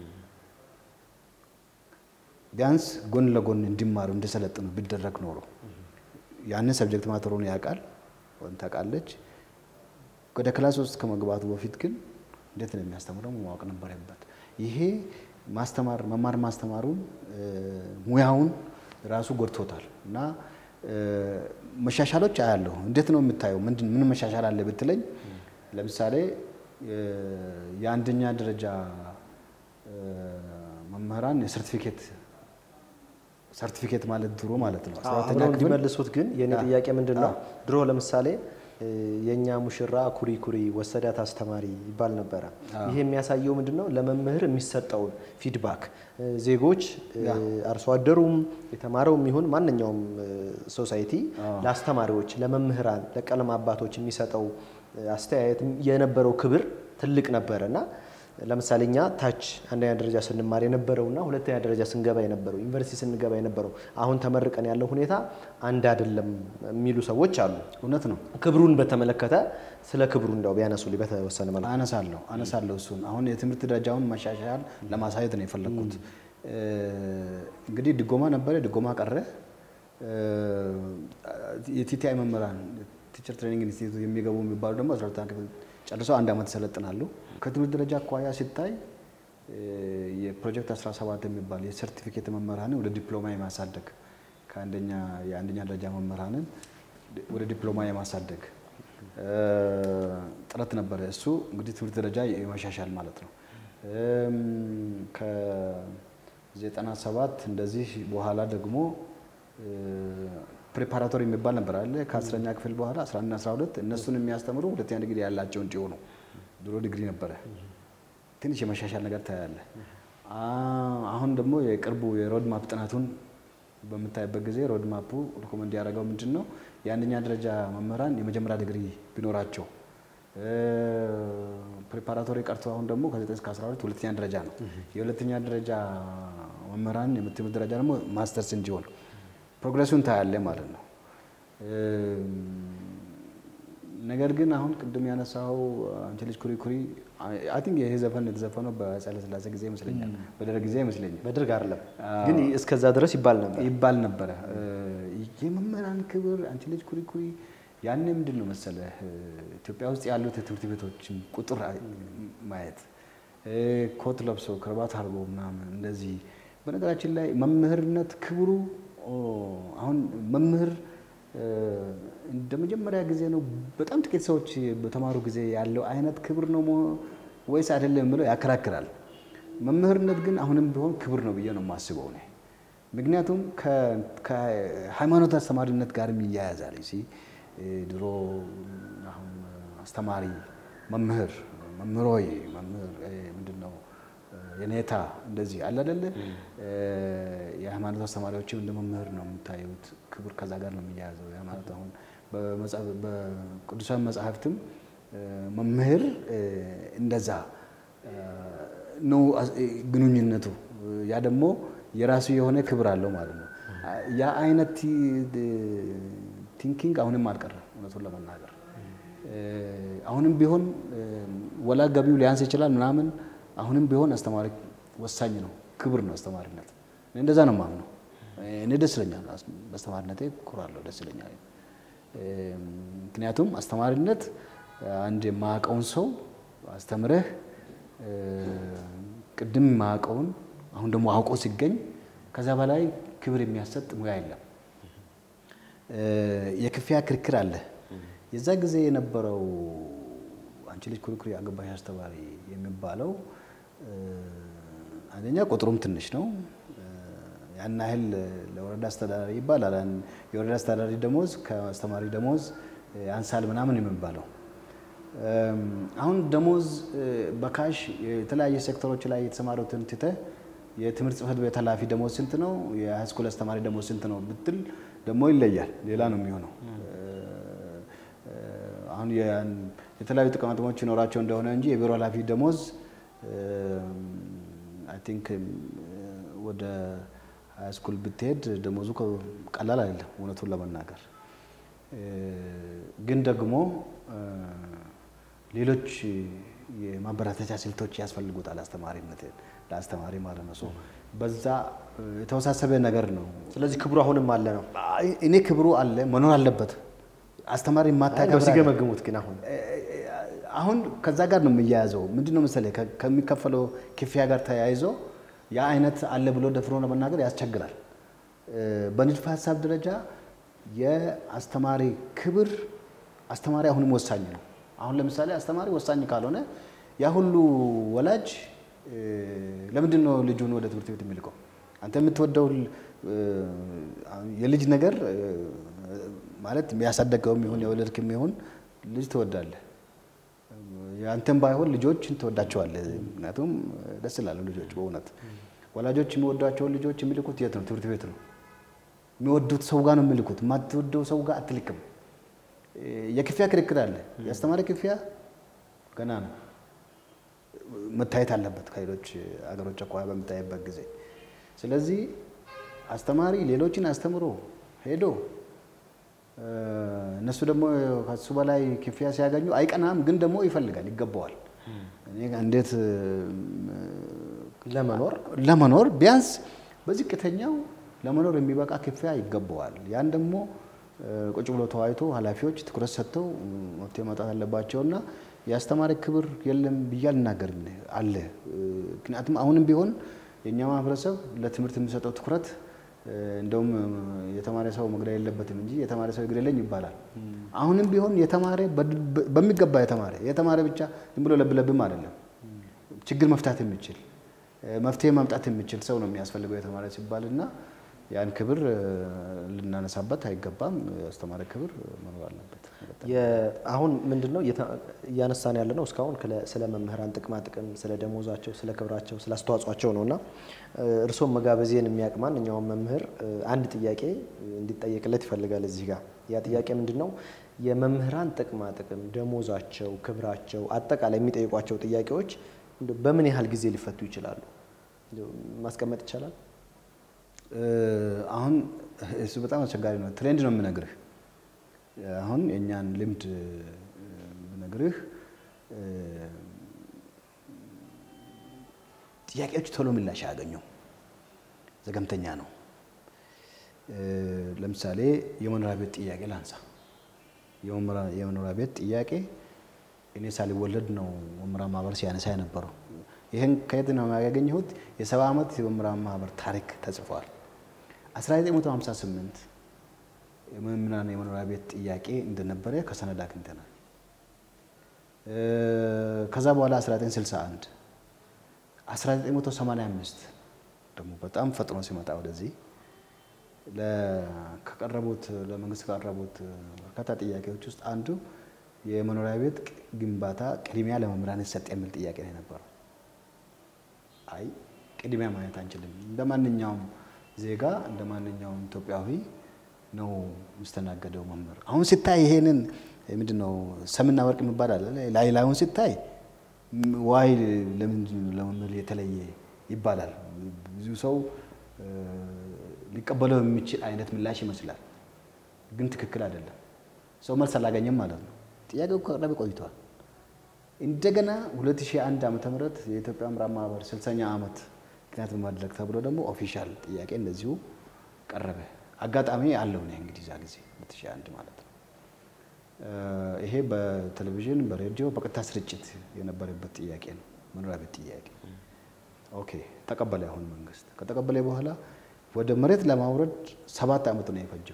[SPEAKER 2] ቢያንስ ጎን ለጎን እንዲማሩ እንዲሰለጥኑ ቢደረግ ኖሮ ያንን ሰብጀክት ማተሩን ያውቃል ወይም ታውቃለች። ወደ ክላስ ውስጥ ከመግባቱ በፊት ግን እንዴት ነው የሚያስተምረው ማወቅ ነበረበት። ይሄ ማስተማር መማር ማስተማሩን እ፣ ሙያውን ራሱ ጎድቶታል እና እ፣ መሻሻሎች አያለሁ። እንዴት ነው የምታየው? ምንድን ምን መሻሻል አለ ብትለኝ ለምሳሌ እ፣ የአንደኛ ደረጃ እ፣ መምህራን የሰርቲፊኬት ሰርቲፊኬት ማለት ድሮ ማለት ነው። አስራ ሁለተኛ
[SPEAKER 1] አብረው
[SPEAKER 2] ክፍል
[SPEAKER 1] እንዲመልሱት ግን የኔ
[SPEAKER 2] አዎ።
[SPEAKER 1] ጥያቄ ምንድን ነው?
[SPEAKER 2] አዎ።
[SPEAKER 1] ድሮ ለምሳሌ እ፣ የእኛ ሙሽራ ኩሪ ኩሪ ወሰዳት አስተማሪ ይባል ነበረ። ይሄ የሚያሳየው ምንድን ነው? ለመምህር የሚሰጠውን ፊድባክ እ፣ ዜጎች እ፣ አርሶ አደሩም የተማረውም ይሁን ማንኛውም እ፣ ሶሳይቲ ለአስተማሪዎች፣ ለመምህራን፣ ለቀለም አባቶች የሚሰጠው እ፣ አስተያየት የነበረው ክብር ትልቅ ነበረ እና ለምሳሌ እኛ ታች አንደኛ ደረጃ ስንማር የነበረውና ሁለተኛ ደረጃ ስንገባ የነበረው ዩኒቨርሲቲ ስንገባ የነበረው አሁን ተመርቀን ያለው ሁኔታ አንድ አይደለም የሚሉ ሰዎች አሉ።
[SPEAKER 2] እውነት ነው።
[SPEAKER 1] ክብሩን በተመለከተ ስለ ክብሩ እንደው ቢያነሱልኝ በተወሰነ መልኩ።
[SPEAKER 2] አነሳለሁ አነሳለሁ እሱን አሁን የትምህርት ደረጃውን መሻሻል ለማሳየት ነው የፈለግኩት። እ፣ እንግዲህ ድጎማ ነበረ፣ ድጎማ ቀረ። እ፣ የቲቲአይ መምህራን ቲቸር ትሬኒንግ ኢንስቲትዩት የሚገቡ የሚባሉ ደግሞ አስራ ሁለተኛ ክፍል ጨርሰው አንድ ዓመት ይሰለጥናሉ። ከትምህርት ደረጃ አኳያ ሲታይ እ፣ የፕሮጀክት 17 የሚባል የሰርቲፊኬት መምህራንን ወደ ዲፕሎማ የማሳደግ ከአንደኛ የአንደኛ ደረጃ መምህራንን ወደ ዲፕሎማ የማሳደግ እ፣ ጥረት ነበረ። እሱ እንግዲህ ትምህርት ደረጃ የመሻሻል ማለት ነው። እም፣ ከ97 እንደዚህ በኋላ ደግሞ ፕሬፓራቶሪ የሚባል ነበር አለ ከአስረኛ ክፍል በኋላ 11 12 እነሱን የሚያስተምሩ ሁለተኛ ዲግሪ ያላቸው እንዲሆኑ ድሮ ዲግሪ ነበረ። ትንሽ የመሻሻል ነገር ታያለ። አ- አሁን ደግሞ የቅርቡ የሮድ ማፕ ጥናቱን በምታይበት ጊዜ ሮድ ማፑ ሪኮመንድ ያደረገው ምንድን ነው? የአንደኛ ደረጃ መምህራን የመጀመሪያ ዲግሪ ቢኖራቸው ፕሪፓራቶሪ ቀርቶ አሁን ደግሞ ከ9 እስከ 12 ሁለተኛ ደረጃ ነው። የሁለተኛ ደረጃ መምህራን የትምህርት ደረጃ ደግሞ ማስተርስ እንዲሆን ፕሮግረሱን ታያለ ማለት ነው። ነገር ግን አሁን ቅድም ያነሳው አንቺ ልጅ ኩሪ ኩሪ አይ ቲንክ ይሄ ዘፈን የተዘፈነው በኃይለ ሥላሴ ጊዜ ይመስለኛል፣ በደርግ ጊዜ ይመስለኛል
[SPEAKER 1] በደርግ አይደለም ግን እስከዛ ድረስ ይባል ነበር
[SPEAKER 2] ይባል ነበረ። የመምህራን ክብር አንቺ ልጅ ኩሪ ኩሪ ያኔ ምንድን ነው መሰለህ ኢትዮጵያ ውስጥ ያሉት የትምህርት ቤቶችን ቁጥር ማየት ኮት ለብሶ ክርባት አድርጎ ምናምን እንደዚህ። በነገራችን ላይ መምህርነት ክብሩ አሁን መምህር እንደ መጀመሪያ ጊዜ ነው በጣም ጥቂት ሰዎች በተማሩ ጊዜ ያለው አይነት ክብር ነው ወይስ አይደለም ብለው ያከራክራል። መምህርነት ግን አሁንም ቢሆን ክብር ነው ብዬ ነው የማስበው እኔ። ምክንያቱም ከሃይማኖት አስተማሪነት ጋርም ይያያዛል። ሲ ድሮ አሁን አስተማሪ መምህር መምህሮይ መምህር ምንድን ነው የኔታ እንደዚህ አለ አይደለ? የሃይማኖት አስተማሪዎችም እንደ መምህር ነው የምታዩት። ክብር ከዛ ጋር ነው የሚያያዘው። የሃይማኖት አሁን በቅዱሳን መጽሐፍትም መምህር እንደዛ ነው ግንኙነቱ። ያ ደግሞ የራሱ የሆነ ክብር አለው ማለት ነው። ያ አይነት ቲንኪንግ አሁንም አልቀረም እውነቱን ለመናገር አሁንም ቢሆን ወላ ገቢው ሊያንስ ይችላል ምናምን አሁንም ቢሆን አስተማሪ ወሳኝ ነው፣ ክብር ነው አስተማሪነት። እኔ እንደዛ ነው የማምነው። እኔ ደስ ይለኛል፣ በአስተማሪነቴ እኮራለሁ፣ ደስ ይለኛል። ምክንያቱም አስተማሪነት አንድ የማያውቀውን ሰው አስተምረህ ቅድም የማያውቀውን አሁን ደግሞ አውቆ ሲገኝ ከዛ በላይ ክብር የሚያሰጥ ሙያ የለም። የክፍያ ክርክር አለ። የዛ ጊዜ የነበረው አንቺ ልጅ ኩሪኩሪ አገባሽ አስተማሪ የሚባለው አንደኛ ቁጥሩም ትንሽ ነው። ያን ያህል ለወረዳ አስተዳዳሪ ይባላል። የወረዳ አስተዳዳሪ ደሞዝ ከአስተማሪ ደሞዝ ያንሳል ምናምን የሚባለው አሁን ደሞዝ በካሽ የተለያየ ሴክተሮች ላይ የተሰማሩትን ትተህ የትምህርት ጽሕፈት ቤት ኃላፊ ደሞዝ ስንት ነው፣ የሃይስኩል አስተማሪ ደሞዝ ስንት ነው ብትል ደግሞ ይለያል። ሌላ ነው የሚሆነው። አሁን የተለያዩ ጥቅማጥቅሞች ይኖራቸው እንደሆነ እንጂ የቢሮ ኃላፊ ደሞዝ አይ ቲንክ ወደ ሃይስኩል ብትሄድ ደሞዙ ቀላል አይደለም፣ እውነቱን ለመናገር ግን ደግሞ ሌሎች የማበረታቻ ስልቶች ያስፈልጉታል። አስተማሪነት ለአስተማሪ ማለት ነው። በዛ የተወሳሰበ ነገር ነው።
[SPEAKER 1] ስለዚህ ክብሩ አሁንም አለ ነው።
[SPEAKER 2] እኔ ክብሩ አለ መኖር አለበት። አስተማሪ ማታከብር
[SPEAKER 1] ሲገመግሙት ግን አሁን
[SPEAKER 2] አሁን ከዛ ጋር ነው የሚያያዘው። ምንድን ነው መሰለህ ከሚከፈለው ክፍያ ጋር ተያይዞ ያ አይነት አለ ብሎ ደፍሮ ለመናገር ያስቸግራል። በንድፈ ሀሳብ ደረጃ የአስተማሪ ክብር አስተማሪ አሁንም ወሳኝ ነው። አሁን ለምሳሌ አስተማሪ ወሳኝ ካልሆነ ያ ሁሉ ወላጅ ለምንድን ነው ልጁን ወደ ትምህርት ቤት የሚልቀው? አንተ የምትወደው የልጅ ነገር ማለት ያሳደገውም ይሁን የወለድክም ይሁን ልጅ ትወዳለህ። አንተም ባይሆን ልጆችን ትወዳቸዋለህ። ምክንያቱም ደስ ይላሉ ልጆች በእውነት ወላጆች የሚወዷቸውን ልጆች የሚልኩት የት ነው? ትምህርት ቤት ነው። የሚወዱት ሰው ጋር ነው የሚልኩት። የማትወደው ሰው ጋር አትልክም። የክፍያ ክርክር አለ። የአስተማሪ ክፍያ ገና ነው መታየት አለበት ከሌሎች አገሮች አኳያ በምታይበት ጊዜ። ስለዚህ አስተማሪ ሌሎችን አስተምሮ ሄዶ እነሱ ደግሞ ከሱ በላይ ክፍያ ሲያገኙ አይቀናም፣ ግን ደግሞ ይፈልጋል፣ ይገባዋል። እኔ እንዴት
[SPEAKER 1] ለመኖር
[SPEAKER 2] ለመኖር ቢያንስ በዝቅተኛው ለመኖር የሚበቃ ክፍያ ይገባዋል። ያን ደግሞ ቁጭ ብሎ ተወያይቶ ኃላፊዎች ትኩረት ሰጥተው መፍትሄ ማውጣት አለባቸውና የአስተማሪ ክብር የለም ብዬ አልናገርም አለ። ምክንያቱም አሁንም ቢሆን የእኛ ማህበረሰብ ለትምህርት የሚሰጠው ትኩረት እንደውም የተማረ ሰው መግደል የለበትም እንጂ የተማረ ሰው ይግደለኝ ይባላል። አሁንም ቢሆን የተማረ በሚገባ የተማረ የተማረ ብቻ ዝም ብሎ ለብለብም አይደለም፣ ችግር መፍታት የሚችል መፍትሄ ማምጣት የሚችል ሰው ነው የሚያስፈልገው የተማረ ሲባል እና ያን ክብር ልናነሳበት አይገባም። አስተማሪ ክብር መኖር አለበት።
[SPEAKER 1] አሁን ምንድን ነው እያነሳን ያለ ነው እስካሁን ስለ መምህራን ጥቅማ ጥቅም፣ ስለ ደሞዛቸው፣ ስለ ክብራቸው፣ ስለ አስተዋጽኦቸው ነው እና እርስዎም መጋበዜን የሚያውቅ ማንኛውም መምህር አንድ ጥያቄ እንዲጠየቅለት ይፈልጋል እዚህ ጋር። ያ ጥያቄ ምንድን ነው? የመምህራን ጥቅማ ጥቅም፣ ደሞዛቸው፣ ክብራቸው፣ አጠቃላይ የሚጠይቋቸው ጥያቄዎች በምን ያህል ጊዜ ሊፈቱ ይችላሉ? ማስቀመጥ ይቻላል?
[SPEAKER 2] አሁን እሱ በጣም አስቸጋሪ ነው። ትሬንድ ነው የምነግርህ። አሁን የእኛን ልምድ ብነግርህ ጥያቄዎች ቶሎ ምላሽ አያገኙም። ዘገምተኛ ነው። ለምሳሌ የመኖሪያ ቤት ጥያቄ ላንሳ። የመኖሪያ ቤት ጥያቄ እኔ ሳልወለድ ነው መምህራን ማህበር ሲያነሳ የነበረው። ይህን ከየት ነው ያገኘሁት? የሰባ ዓመት የመምህራን ማህበር ታሪክ ተጽፏል። 1958 የመምህራን የመኖሪያ ቤት ጥያቄ እንደነበረ ከሰነድ አግኝተናል። ከዛ በኋላ 1961 1985 ደግሞ በጣም ፈጥኖ ሲመጣ ወደዚህ ከቀረቡት ለመንግስት ከቀረቡት በርካታ ጥያቄዎች ውስጥ አንዱ የመኖሪያ ቤት ግንባታ ቅድሚያ ለመምህራን ይሰጥ የሚል ጥያቄ ነው የነበረው። አይ ቅድሚያ ማየት አንችልም፣ እንደ ማንኛውም ዜጋ እንደ ማንኛውም ኢትዮጵያዊ ነው የሚስተናገደው መምህር። አሁን ሲታይ ይሄንን ምንድን ነው ሰምና ወርቅ የሚባል አለ። ላይ ላዩን ሲታይ ዋይ ለምንድን ነው ለመምህር የተለየ ይባላል። ብዙ ሰው ሊቀበለው የሚችል አይነት ምላሽ ይመስላል፣ ግን ትክክል አይደለም። ሰው መልስ አላገኘም ማለት ነው። ጥያቄው ከቀረበ ቆይቷል። እንደገና 2001 ዓመተ ምህረት የኢትዮጵያ መምህራን ማህበር 60ኛ ዓመት ምክንያት በማድረግ ተብሎ ደግሞ ኦፊሻል ጥያቄ እንደዚሁ ቀረበ። አጋጣሚ አለው ነው እንግዲህ ዛ ጊዜ 2001 ማለት ነው። ይሄ በቴሌቪዥን በሬዲዮ በቀጥታ ስርጭት የነበረበት ጥያቄ ነው፣ መኖሪያ ቤት ጥያቄ። ኦኬ ተቀበለ። አሁን መንግስት ከተቀበለ በኋላ ወደ መሬት ለማውረድ ሰባት ዓመት ነው የፈጀው።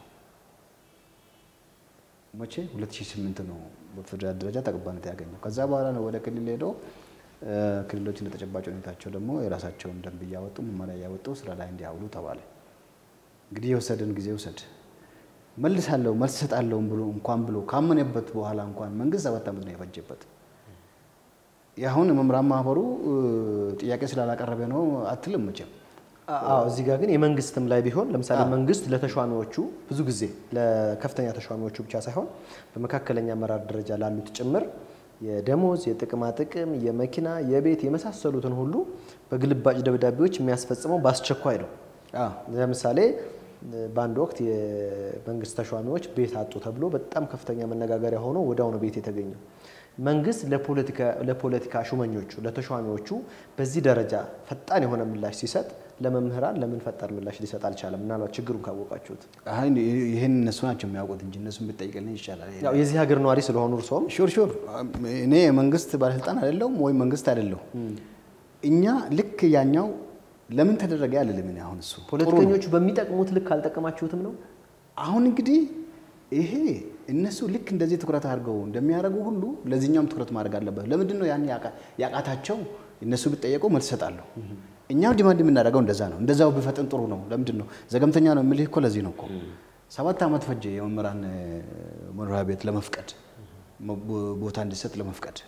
[SPEAKER 2] መቼ 2008 ነው በፌዴራል ደረጃ ተቀባይነት ያገኘው። ከዛ በኋላ ነው ወደ ክልል ሄዶ ክልሎች እንደ ተጨባጭ ሁኔታቸው ደግሞ የራሳቸውን ደንብ እያወጡ መመሪያ እያወጡ ስራ ላይ እንዲያውሉ ተባለ። እንግዲህ የወሰደን ጊዜ ውሰድ መልሳለሁ መልስ እሰጣለሁ ብሎ እንኳን ብሎ ካመነበት በኋላ እንኳን መንግስት ሰባት ዓመት ነው የፈጀበት። የአሁን መምህራን ማህበሩ ጥያቄ ስላላቀረበ ነው አትልም መቼም።
[SPEAKER 1] አዎ እዚህ ጋር ግን የመንግስትም ላይ ቢሆን ለምሳሌ መንግስት ለተሿሚዎቹ ብዙ ጊዜ ለከፍተኛ ተሿሚዎቹ ብቻ ሳይሆን በመካከለኛ አመራር ደረጃ ላሉት ጭምር የደሞዝ፣ የጥቅማ ጥቅም፣ የመኪና፣ የቤት የመሳሰሉትን ሁሉ በግልባጭ ደብዳቤዎች የሚያስፈጽመው በአስቸኳይ ነው። ለምሳሌ በአንድ ወቅት የመንግስት ተሿሚዎች ቤት አጡ ተብሎ በጣም ከፍተኛ መነጋገሪያ ሆኖ ወዲያውኑ ቤት የተገኘው መንግስት ለፖለቲካ ሹመኞቹ ለተሿሚዎቹ በዚህ ደረጃ ፈጣን የሆነ ምላሽ ሲሰጥ ለመምህራን ለምን ፈጣን ምላሽ ሊሰጥ አልቻለም? ምናልባት ችግሩን ካወቃችሁት።
[SPEAKER 2] ይህን እነሱ ናቸው የሚያውቁት እንጂ እነሱን ብትጠይቅልኝ ይሻላል።
[SPEAKER 1] ያው የዚህ ሀገር ነዋሪ ስለሆኑ እርስዎም
[SPEAKER 2] ሹር ሹር እኔ የመንግስት ባለስልጣን አይደለሁም ወይም መንግስት አይደለሁ። እኛ ልክ ያኛው ለምን ተደረገ ያልልም እኔ አሁን እሱ
[SPEAKER 1] ፖለቲከኞቹ በሚጠቅሙት ልክ አልጠቀማችሁትም ነው።
[SPEAKER 2] አሁን እንግዲህ ይሄ እነሱ ልክ እንደዚህ ትኩረት አድርገው እንደሚያደርጉ ሁሉ ለዚህኛውም ትኩረት ማድረግ አለበት። ለምንድን ነው ያን ያቃታቸው? እነሱ ቢጠየቁ መልስ እሰጣለሁ። እኛም ዲማንድ የምናደርገው እንደዛ ነው። እንደዛው ቢፈጥን ጥሩ ነው። ለምንድን ነው ዘገምተኛ ነው የምልህ እኮ ለዚህ ነው እኮ ሰባት ዓመት ፈጀ የመምህራን መኖሪያ ቤት ለመፍቀድ ቦታ እንዲሰጥ ለመፍቀድ።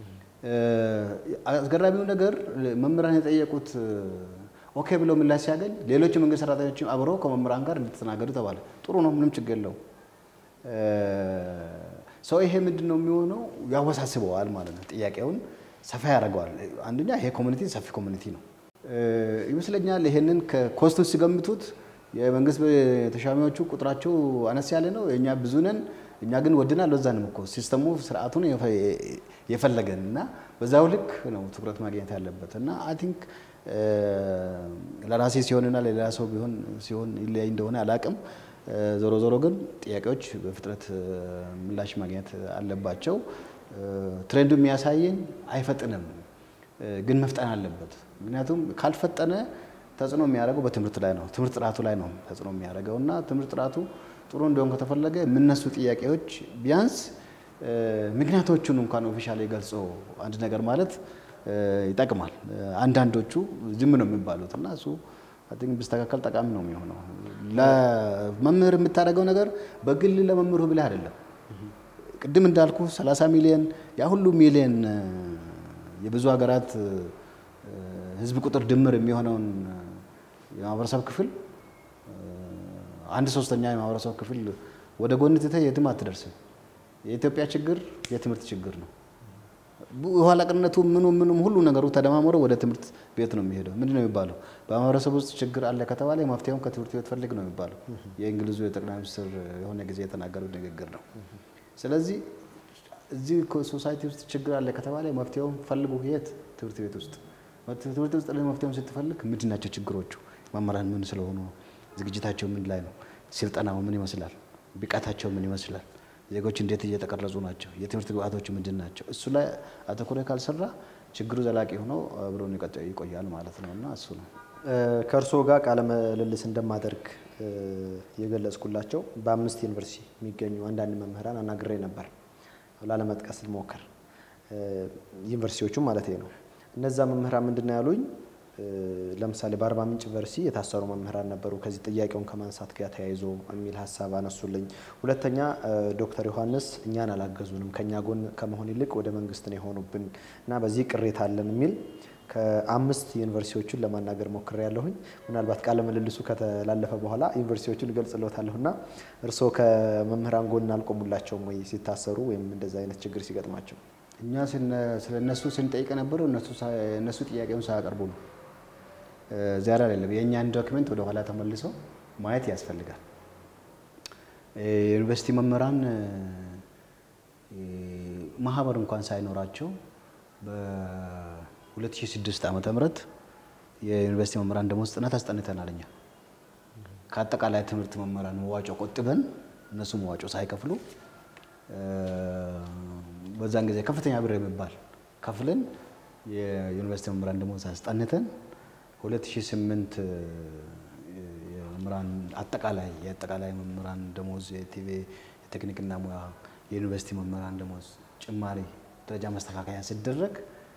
[SPEAKER 2] አስገራሚው ነገር መምህራን የጠየቁት ኦኬ ብለው ምላሽ ሲያገኝ ሌሎች የመንግስት ሰራተኞችም አብረው ከመምህራን ጋር እንድትናገዱ ተባለ። ጥሩ ነው፣ ምንም ችግር የለው። ሰው ይሄ ምንድን ነው የሚሆነው ያወሳስበዋል ማለት ነው። ጥያቄውን ሰፋ ያደርገዋል። አንደኛ ይሄ ኮሚኒቲ ሰፊ ኮሚኒቲ ነው ይመስለኛል። ይሄንን ከኮስቱ ሲገምቱት የመንግስት ተሿሚዎቹ ቁጥራቸው አነስ ያለ ነው፣ እኛ ብዙ ነን፣ እኛ ግን ወድናል። ለዛንም እኮ ሲስተሙ ስርዓቱን የፈለገን እና በዛው ልክ ነው ትኩረት ማግኘት ያለበት እና አይ ቲንክ ለራሴ ሲሆንና ለሌላ ሰው ቢሆን ሲሆን ይለያይ እንደሆነ አላቅም። ዞሮ ዞሮ ግን ጥያቄዎች በፍጥነት ምላሽ ማግኘት አለባቸው። ትሬንዱ የሚያሳየን አይፈጥንም፣ ግን መፍጠን አለበት። ምክንያቱም ካልፈጠነ ተጽዕኖ የሚያደርገው በትምህርት ላይ ነው፣ ትምህርት ጥራቱ ላይ ነው ተጽዕኖ የሚያደርገው እና ትምህርት ጥራቱ ጥሩ እንዲሆን ከተፈለገ የምነሱ ጥያቄዎች ቢያንስ ምክንያቶቹን እንኳን ኦፊሻሊ ገልጾ አንድ ነገር ማለት ይጠቅማል። አንዳንዶቹ ዝም ነው የሚባሉት እና እሱ ቲንክ ቢስተካከል ጠቃሚ ነው የሚሆነው። ለመምህር የምታደርገው ነገር በግል ለመምህሩ ብለህ አይደለም። ቅድም እንዳልኩ 30 ሚሊዮን ያ ሁሉ ሚሊዮን የብዙ ሀገራት ህዝብ ቁጥር ድምር የሚሆነውን የማህበረሰብ ክፍል አንድ ሶስተኛ የማህበረሰብ ክፍል ወደ ጎን ትተህ የትም አትደርስም። የኢትዮጵያ ችግር የትምህርት ችግር ነው። የኋላ ቀርነቱ ምኑ ምኑም ሁሉ ነገሩ ተደማምሮ ወደ ትምህርት ቤት ነው የሚሄደው። ምንድን ነው የሚባለው? በማህበረሰብ ውስጥ ችግር አለ ከተባለ መፍትሄውን ከትምህርት ቤት ፈልግ ነው የሚባለው። የእንግሊዙ የጠቅላይ ሚኒስትር የሆነ ጊዜ የተናገሩት ንግግር ነው። ስለዚህ እዚህ ሶሳይቲ ውስጥ ችግር አለ ከተባለ መፍትሄውን ፈልጉ። የት? ትምህርት ቤት ውስጥ። ትምህርት ውስጥ መፍትሄውን ስትፈልግ ምንድን ናቸው ችግሮቹ? መምህራን ምን ስለሆኑ፣ ዝግጅታቸው ምን ላይ ነው፣ ስልጠናው ምን ይመስላል፣ ብቃታቸው ምን ይመስላል፣ ዜጎች እንዴት እየተቀረጹ ናቸው፣ የትምህርት ግብዓቶች ምንድን ናቸው? እሱ ላይ አተኩረ ካልሰራ ችግሩ ዘላቂ ሆኖ አብሮን ይቆያል ማለት ነው እና እሱ ነው
[SPEAKER 1] ከእርስዎ ጋር ቃለ ምልልስ እንደማደርግ የገለጽኩላቸው በአምስት ዩኒቨርሲቲ የሚገኙ አንዳንድ መምህራን አናግሬ ነበር። ላለመጥቀስ ልሞክር፣ ዩኒቨርሲቲዎቹ ማለት ነው። እነዛ መምህራን ምንድን ነው ያሉኝ? ለምሳሌ በአርባ ምንጭ ዩኒቨርሲቲ የታሰሩ መምህራን ነበሩ። ከዚህ ጥያቄውን ከማንሳት ጋር ተያይዞ የሚል ሀሳብ አነሱልኝ። ሁለተኛ ዶክተር ዮሐንስ እኛን አላገዙንም፣ ከእኛ ጎን ከመሆን ይልቅ ወደ መንግስት ነው የሆኑብን እና በዚህ ቅሬታ አለን የሚል ከአምስት ዩኒቨርሲቲዎቹን ለማናገር ሞክሬ ያለሁኝ። ምናልባት ቃለ ምልልሱ ከተላለፈ በኋላ ዩኒቨርሲቲዎቹን እገልጽልዎታለሁ እና እርስዎ ከመምህራን ጎን አልቆሙላቸውም ወይ ሲታሰሩ ወይም እንደዚ አይነት ችግር ሲገጥማቸው?
[SPEAKER 2] እኛ ስለ እነሱ ስንጠይቅ የነበረው እነሱ ጥያቄውን ሳያቀርቡ ነው። እዚያ ላይ አይደለም። የእኛን ዶክመንት ወደ ኋላ ተመልሶ ማየት ያስፈልጋል። የዩኒቨርሲቲ መምህራን ማህበር እንኳን ሳይኖራቸው በ2006 ዓመተ ምህረት የዩኒቨርሲቲ መምህራን ደሞዝ ጥናት አስጠንተናል። እኛ ከአጠቃላይ ትምህርት መምህራን መዋጮ ቆጥበን እነሱ መዋጮ ሳይከፍሉ በዛን ጊዜ ከፍተኛ ብር የሚባል ከፍለን የዩኒቨርሲቲ መምህራን ደሞዝ አስጠንተን 2008 የመምህራን አጠቃላይ የአጠቃላይ መምህራን ደሞዝ የቲቪ የቴክኒክና ሙያ የዩኒቨርሲቲ መምህራን ደሞዝ ጭማሪ ደረጃ ማስተካከያ ሲደረግ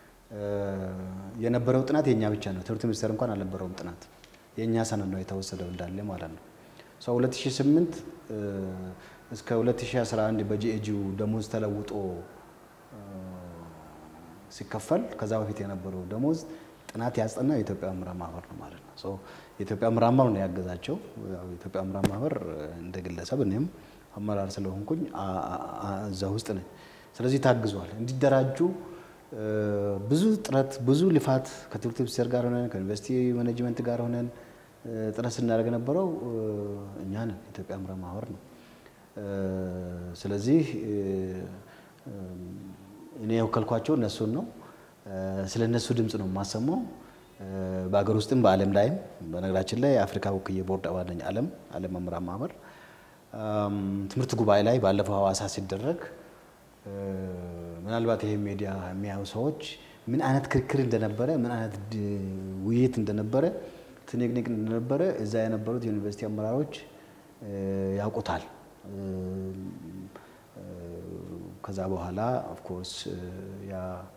[SPEAKER 2] የነበረው ጥናት የእኛ ብቻ ነው። ትምህርት ሚኒስቴር እንኳን አልነበረውም ጥናት የእኛ ሰነድ ነው የተወሰደው እንዳለ ማለት ነው። ሰው 2008 እስከ 2011 በጂኤጂው ደሞዝ ተለውጦ ሲከፈል ከዛ በፊት የነበረው ደሞዝ ጥናት ያስጠናው የኢትዮጵያ መምህራን ማህበር ነው ማለት ነው። የኢትዮጵያ መምህራን ማህበር ነው ያገዛቸው። የኢትዮጵያ መምህራን ማህበር እንደ ግለሰብ እኔም አመራር ስለሆንኩኝ እዛ ውስጥ ነኝ። ስለዚህ ታግዟል። እንዲደራጁ ብዙ ጥረት ብዙ ልፋት ከትምህርት ሚኒስቴር ጋር ሆነን ከዩኒቨርሲቲ ማኔጅመንት ጋር ሆነን ጥረት ስናደርግ የነበረው እኛ ነን፣ የኢትዮጵያ መምህራን ማህበር ነው። ስለዚህ እኔ የወከልኳቸው እነሱን ነው። ስለ እነሱ ድምፅ ነው የማሰማው። በሀገር ውስጥም በዓለም ላይም በነገራችን ላይ የአፍሪካ ወክዬ ቦርድ አባል ነኝ። ዓለም ዓለም መምህራን ማህበር ትምህርት ጉባኤ ላይ ባለፈው ሐዋሳ ሲደረግ ምናልባት ይሄ ሚዲያ የሚያዩ ሰዎች ምን አይነት ክርክር እንደነበረ ምን አይነት ውይይት እንደነበረ ትንቅንቅ እንደነበረ እዛ የነበሩት የዩኒቨርሲቲ አመራሮች ያውቁታል። ከዛ በኋላ ኦፍኮርስ ያ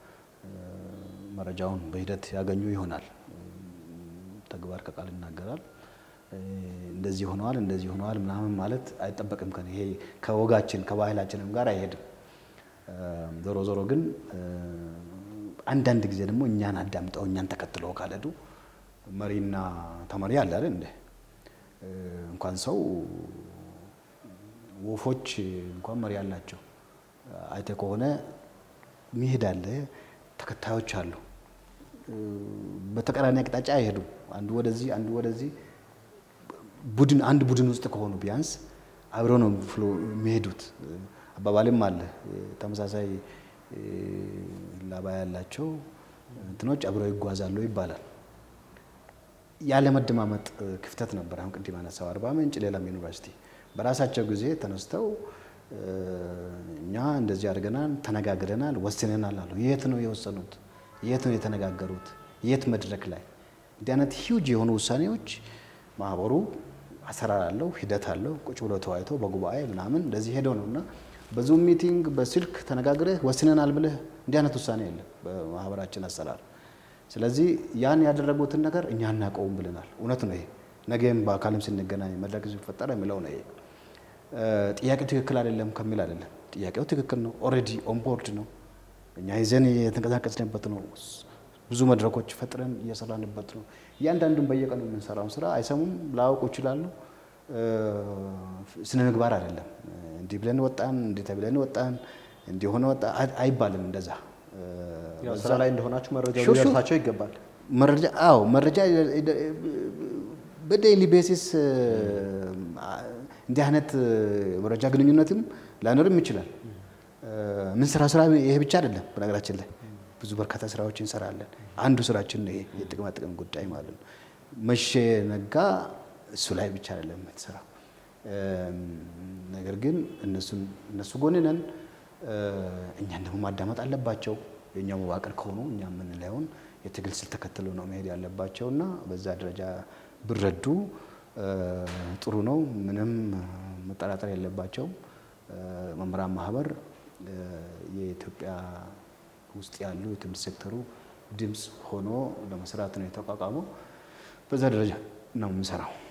[SPEAKER 2] መረጃውን በሂደት ያገኙ ይሆናል። ተግባር ከቃል ይናገራል። እንደዚህ ሆነዋል፣ እንደዚህ ሆነዋል ምናምን ማለት አይጠበቅም። ከ ይሄ ከወጋችን ከባህላችንም ጋር አይሄድም። ዞሮ ዞሮ ግን አንዳንድ ጊዜ ደግሞ እኛን አዳምጠው እኛን ተከትለው ካልሄዱ መሪና ተመሪ አለ አይደል እንደ እንኳን ሰው ወፎች እንኳን መሪ አላቸው። አይተ ከሆነ ሚሄድ አለ፣ ተከታዮች አሉ። በተቃራኒ አቅጣጫ አይሄዱም። አንዱ ወደዚህ አንዱ ወደዚህ ቡድን አንድ ቡድን ውስጥ ከሆኑ ቢያንስ አብረው ነው ፍሎ የሚሄዱት። አባባልም አለ ተመሳሳይ ላባ ያላቸው እንትኖች አብረው ይጓዛሉ ይባላል። ያለመደማመጥ ክፍተት ነበር። አሁን ቅድም ያነሳው አርባ ምንጭ፣ ሌላም ዩኒቨርሲቲ በራሳቸው ጊዜ ተነስተው እኛ እንደዚህ አድርገናል፣ ተነጋግረናል፣ ወስነናል አሉ። የት ነው የወሰኑት? የት ነው የተነጋገሩት? የት መድረክ ላይ? እንዲህ አይነት ሂውጅ የሆኑ ውሳኔዎች ማህበሩ አሰራር አለው፣ ሂደት አለው። ቁጭ ብሎ ተወያይቶ በጉባኤ ምናምን እንደዚህ ሄደው ነው እና በዙም ሚቲንግ በስልክ ተነጋግረህ ወስነናል ብለህ እንዲህ አይነት ውሳኔ የለም በማህበራችን አሰራር። ስለዚህ ያን ያደረጉትን ነገር እኛ አናውቀውም ብለናል። እውነት ነው ይሄ። ነገም በአካልም ስንገናኝ መድረክ ሲፈጠር የሚለው ነው ይሄ። ጥያቄው ትክክል አይደለም ከሚል አይደለም። ጥያቄው ትክክል ነው። ኦልሬዲ ኦንቦርድ ነው። እኛ ይዘን የተንቀሳቀስንበት ነው። ብዙ መድረኮች ፈጥረን እየሰራንበት ነው። እያንዳንዱን በየቀኑ የምንሰራውን ስራ አይሰሙም፣ ላያውቁ ይችላሉ። ስነ ምግባር አይደለም። እንዲህ ብለን ወጣን፣ እንዲህ ተብለን ወጣን፣ እንዲህ ሆነ ወጣ አይባልም። እንደዛ
[SPEAKER 1] ስራ ላይ እንደሆናችሁ መረጃ
[SPEAKER 2] ሹ- ሹ-
[SPEAKER 1] ሊደርሳቸው ይገባል።
[SPEAKER 2] መረጃ አዎ፣ መረጃ በዴይሊ ቤሲስ እንዲህ አይነት መረጃ ግንኙነትም ላይኖርም ይችላል። ምን ስራ ስራ ይሄ ብቻ አይደለም። በነገራችን ላይ ብዙ በርካታ ስራዎች እንሰራለን። አንዱ ስራችን ነው ይሄ የጥቅማ ጥቅም ጉዳይ ማለት ነው። መቼ ነጋ እሱ ላይ ብቻ አይደለም የምትሰራው። ነገር ግን እነሱን እነሱ ጎን ነን። እኛን ደግሞ ማዳመጥ አለባቸው። የእኛ መዋቅር ከሆኑ እኛ የምንለውን የትግል ስልት ተከትለው ነው መሄድ ያለባቸው እና በዛ ደረጃ ብረዱ ጥሩ ነው። ምንም መጠራጠር የለባቸውም። መምህራን ማህበር የኢትዮጵያ ውስጥ ያሉ የትምህርት ሴክተሩ ድምፅ ሆኖ ለመስራት ነው የተቋቋመው። በዛ ደረጃ ነው የምንሰራው።